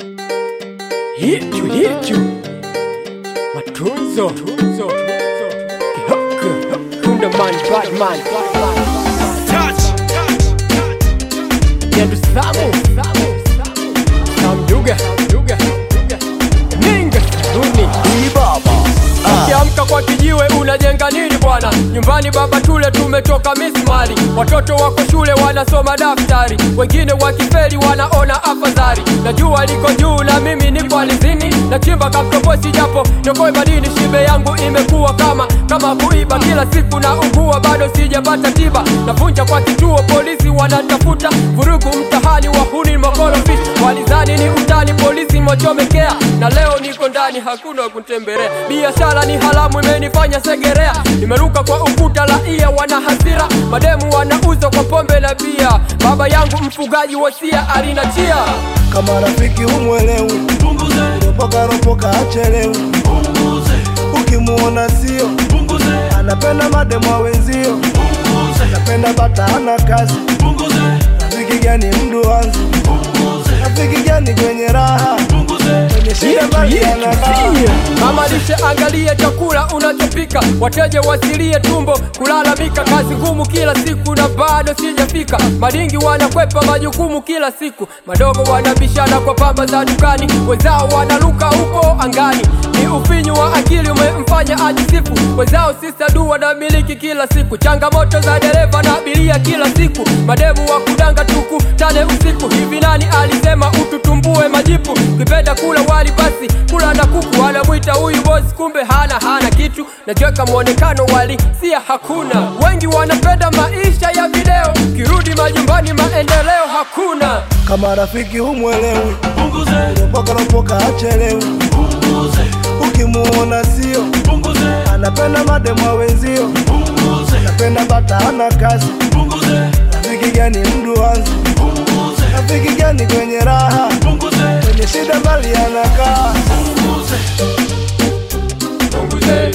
Hichu hichu matunzo Kihoko Kundaman Batman Yandu Samu Samduga Ninga Saluni Ukiamka kwa kijiwe unajenga nini bwana? Nyumbani baba tule tumetoka mismari, watoto wako shule wanasoma daftari, wengine wakifeli wanaona afadhali. Najua liko juu na mimi niko alizini, nachimba kamtobosi japo nyokoe madini, shibe yangu imekuwa kama kama kuiba, kila siku na ugua, bado sijapata tiba. Navunja kwa kituo, polisi wanatafuta vurugu mtahani, wahuni makorofi walizani ni utani, polisi mochomekea, na leo niko ndani, hakuna kutembelea. Biashara ni haramu, imenifanya segerea, nimeruka kwa ukuta, raia wana hasira, mademu wanauza kwa pombe na bia. Baba yangu mfugaji, wasia alinachia kama rafiki humwelewi, ropoka ropoka achelewi, ukimuona sio anapenda mademo wenzio, anapenda bata ana kazi, rafiki gani mduanzi, rafiki gani kwenye raha, kwenye shida bali anakaa Mama lishe, angalia chakula unachopika, wateja wasilie tumbo kulalamika, kazi ngumu kila siku na bado sijafika. Madingi wanakwepa majukumu kila siku, madogo wanabishana kwa pamba za dukani, wenzao wanaruka huko angani. Ni ufinyu wa akili umemfanya ajisifu, wenzao sisa dua na miliki kila siku, changamoto za dereva na abiria kila siku, mademu wa kudanga tuku tane usiku. Hivi nani alisema ututumbue majipu? Ukipenda kula wali basi kula na kuku, anamwita huyu bosi, kumbe hana hana kitu. Najiweka mwonekano wali sia hakuna. Wengi wanapenda maisha ya video, kirudi majumbani maendeleo hakuna. kama rafiki humwelewi, ropoka ropoka achelewi, ukimuona sio anapenda mademo wenzio, anapenda bata ana kazi, rafiki gani mduanzi, rafiki gani kwenye raha, kwenye shida bali anakaa Punguze.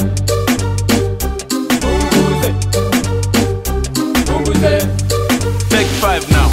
Punguze. Punguze. Take five now.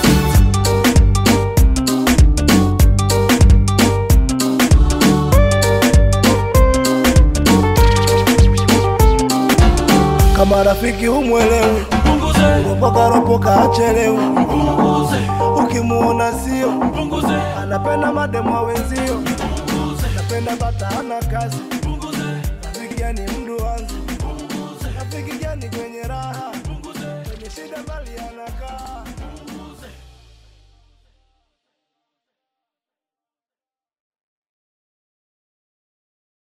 kama rafiki humwelewi, ropoka ropoka achelewi, ukimuona sio anapenda mademo wenzio, anapenda bata ana kazi, rafiki gani mduanzi, rafiki gani kwenye raha, kwenye shida bali ana